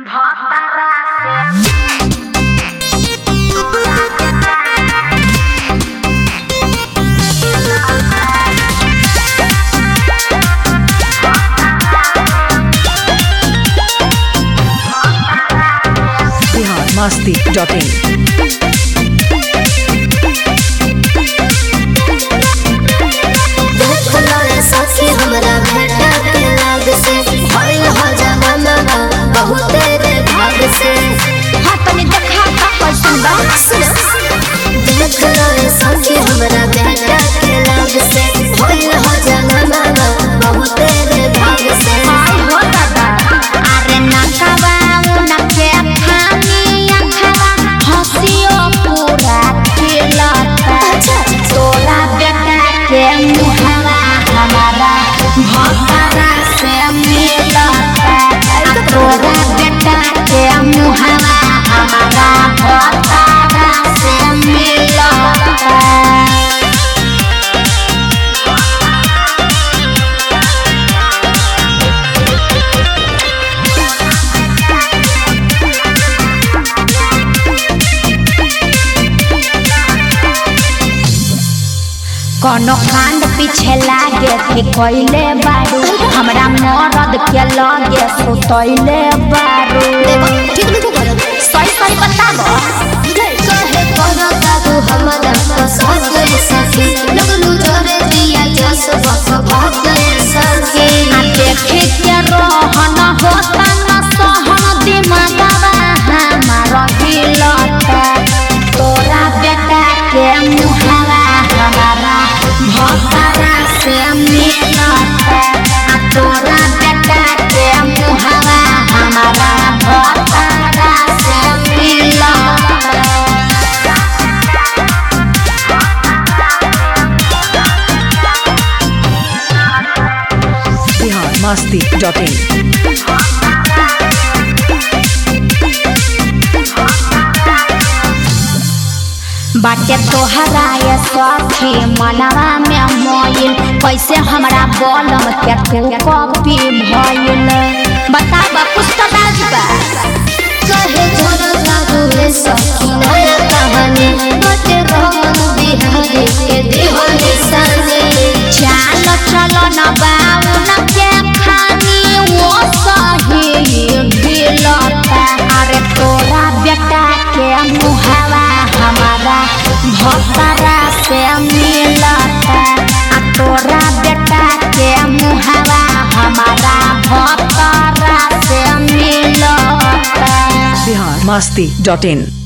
Bihar Masti dot in सखी हमरा भेटा के लाग से भइल हो जमाना बहुत रे भाग से हाँ तनी देखा का कैसन बा देख रे सखी हमरा भेटा के लाग से भइल हो जमाना बहुत रे भाग से हाय हो दादा अरे नकवा उनके खानी अखवा हंसियो पूरा खिलता तोरा बेटा के मुहवा हमारा भतरा से मिलता तोरा बेटा के मुहवा हमारा भतरा से मिलता कोनो कांड पीछे लागे थे कोइले बारू हमरा मरद के लगे सुतैले बारू ठीक नहीं करत सही सही बताबो कहे करता तू हमरा पसंद गई सखी लगलू जोरे दिया जस बस भाग गई सखी आ देखे के रहन होता न सहन दिमागवा हमारा हिलता तोरा बेटा के मुहवा हमारा भतरा से मिलता आ तोरा बेटा के मुहवा हमारा भतरा से मिलता बिहार मस्ती डॉट इन बाटे तोहरा ये सखी मनवा में मोइल कैसे हमरा बलम के तू कॉपी भइल बताबा कुछ तो राज बा कहे झरता तू सखी नया कहानी बटे रोमन बिहारी के दीवानी सानी चाल चल न बाउन के खानी वो सही गिलता अरे तोरा बेटा के मुहवा हमारा भतरा से मिलता आ तोरा बेटा के मुहवा हमारा भतरा से मिलता बिहार मस्ती डॉट इन